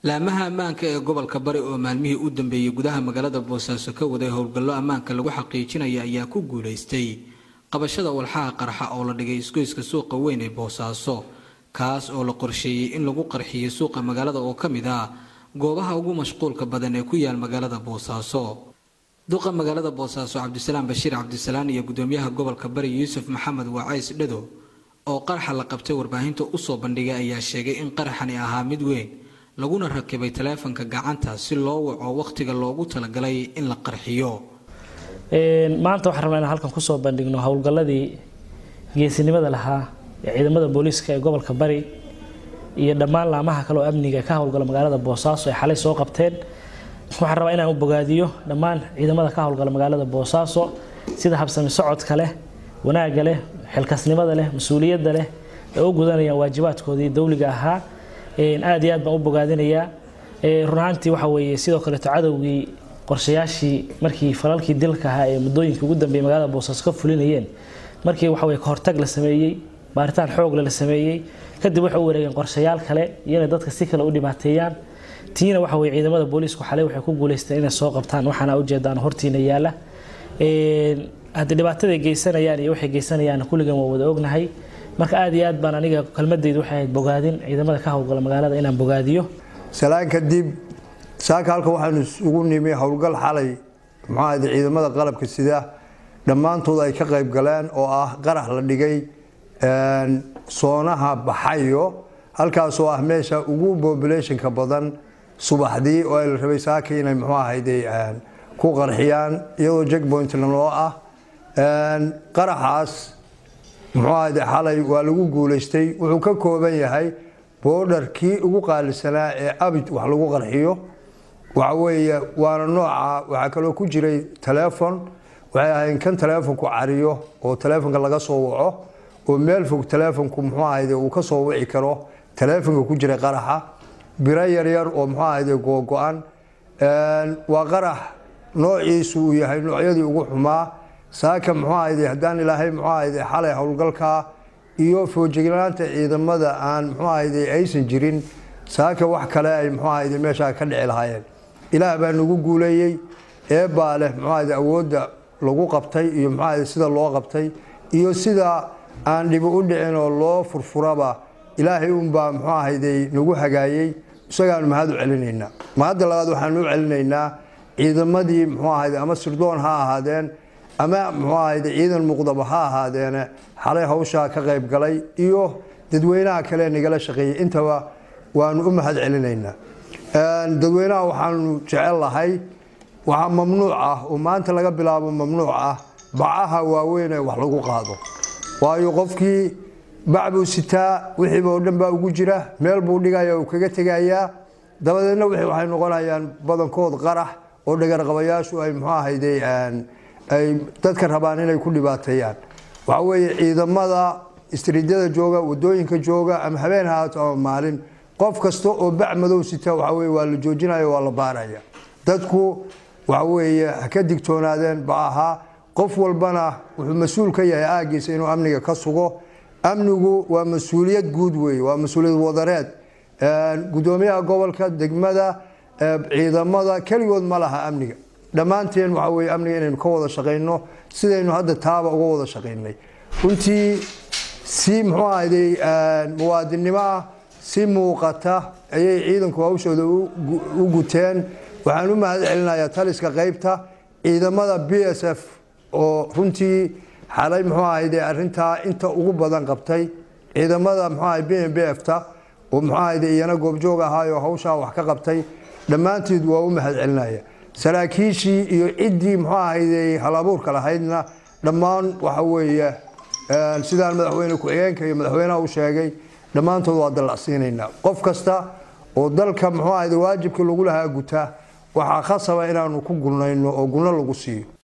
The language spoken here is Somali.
laamaha ammaanka ee gobolka bari oo maalmihii u dambeeyey gudaha magaalada boosaaso ka waday howlgallo ammaanka lagu xaqiijinaya ayaa ku guulaystay qabashada walxaha qarxa oo la dhigay isgoyska suuqa weyn ee boosaaso kaas oo la qorsheeyey in lagu qarxiyey suuqa magaalada oo ka mid ah goobaha ugu mashquulka badan ee ku yaal magaalada boosaaso duqa magaalada boosaaso cabdisalaam bashiir cabdisalaan iyo gudoomiyaha gobolka bari yuusuf maxamed waacays dhado oo qarxa la qabtay warbaahinta usoo bandhigay ayaa sheegay in qaraxani ahaa mid weyn laguna rakibay taleefanka gacanta si loo waco wakhtiga loogu talagalay in la qarxiyo maanta waxaan rabnaa inaan halkan kusoo bandhigno howlgalladii geesinimada lahaa ee ciidamada booliiska ee gobolka bari iyo dhammaan laamaha kale oo amniga ka howlgala magaalada boosaaso ay xalay soo qabteen waxaan rabaa inaan u bogaadiyo dhammaan ciidamada ka howlgala magaalada boosaaso sida habsami socodka leh wanaagga leh xilkasnimada leh mas-uuliyadda leh ee u gudanayaan waajibaadkoodii dowliga ahaa aad iyo aad baan u bogaadinayaa run ahaantii waxa weeye sidoo kaleeto cadowgii qorshayaashii markii falalkii dilka ahaa ee muddooyinkii ugu dambeeyey magaalada boosaaso ka fulinayeen markii waxa weye kahortag la sameeyey baaritaan xoogle la sameeyey kadib waxay u wareegeen qorshayaal kale iyo inay dadka si kale u dhibaateeyaan tiina waxa weye ciidamada booliisku xalay waxay ku guuleysteen inay soo qabtaan waxaana ujeedaan hortiina yaala haddii dhibaataday geysanayaan iyo waxay geysanayaan kulligan waa wada ognahay marka aad iyo aad baan aniga kelmadeydu waxay ahayd bogaadin ciidamada ka howlgala magaalada inaan bogaadiyo salaan kadib saaka halka waxaanu isugu nimi howlgal xalay muxuahayde ciidamada qalabka sida dhammaantood ay ka qayb galeen oo ah qarax la dhigay soonaha baxayo halkaasoo ah meesha ugu populationka badan subaxdii oo ay la rabay saaka inay muxuu ahayde ku qarxiyaan iyadoo jackpointna loo ah qaraxaas muxuu ahayde xalay waa lagu guulaystay wuxuu ka kooban yahay boodharkii ugu qaalisanaa ee abid wax lagu qarxiyo waxa weeye waana nooca waxaa kaloo ku jiray taleefon waxay ahayn kan taleefonku cariyo oo taleefonka laga soo waco oo meel fog taleefonku muxuu ahayde uu ka soo wici karo taleefonka ku jiray qaraxa biro yaryar oo muxuu ahayde googo-an waa qarax noociisu uu yahay noocyadii ugu xumaa saaka muxuu ahayde haddaan ilaahay muxuu ahayde xalay howlgalkaa iyo foojignaanta ciidamada aan muxuu ahayde aysan jirin saaka wax kale ay muxuu ahayde meeshaa ka dhici lahaayeen ilaah baa nagu guuleeyey eebbaa leh muxuu ahayde awoodda lagu qabtay iyo muxuu ahayde sida loo qabtay iyo sida aan dhibi u dhicin oo loo furfuraba ilaahay unbaa muxuu ahayde nagu hagaayey isagaanu mahad u celinaynaa mahadda labaad waxaanu u celinaynaa ciidamadii muxuu ahayde ama sirdoon ha ahaadeen ama muxuu ahayde ciidan muqdaba ha ahaadeene xalay hawshaa ka qayb galay iyo dadweynaha kale nagala shaqeeyey intaba waanu u mahad celinaynaa dadweynaha waxaanu jecel lahay waxaa mamnuuc ah oo maanta laga bilaabo mamnuuc ah bacaha waaweyn ee wax lagu qaado waayo qofkii bac buu sitaa wixiiba oo dhan baa ugu jira meel buu dhigaya uu kaga tegayaa dabadeedna wixii waxay noqonayaan badankood qarax oo dhagarqabayaashu ay muxuu ahayde ay dadka rabaan inay ku dhibaateeyaan waxa weeye ciidamada istriidyada jooga wadooyinka jooga ama habeen haato ama maalin qof kasta oo bac madow sita waxa weye waa la joojinaya waa la baaraya dadku waxa weeye ha ka digtoonaadeen bacaha qof walbana wuxuu mas-uul ka yahay aagiisa inuu amniga ka sugo amnigu waa mas-uuliyad guud weeye waa mas-uuliyad wadareed gudoomiyaha gobolka degmada ciidamada keligood ma laha amniga dhammaanteen waxa weye amniga inaynu ka wada shaqayno sidaynu hadda taaba uga wada shaqaynay runtii si muxuu ahayday muwaadinnimo ah si muuqata ayay ciidanku hawshooda u guteen waxaan u mahad celinayaa taliska qaybta ciidamada b s f oo runtii xalay muxuu ahayde arintaa inta ugu badan qabtay ciidamada muxuu ahay b m b f ta oo muxuu ahayde iyana goobjoog ahaayoo hawshaa wax ka qabtay dhammaanteed waa u mahad celinaya saraakiishii iyo ciddii muxuu ahayde hal abuurka lahaydna dhammaan waxa weeye sidaan madaxweyne ku-xigeenka iyo madaxweynaha u sheegay dhammaantood waa dallacsiinaynaa qof kasta oo dalka muxuu ahayde waajibkii lagu lahaa guta waxaa khasaba inaanu ku gulnayno oo gulno lagu siiyo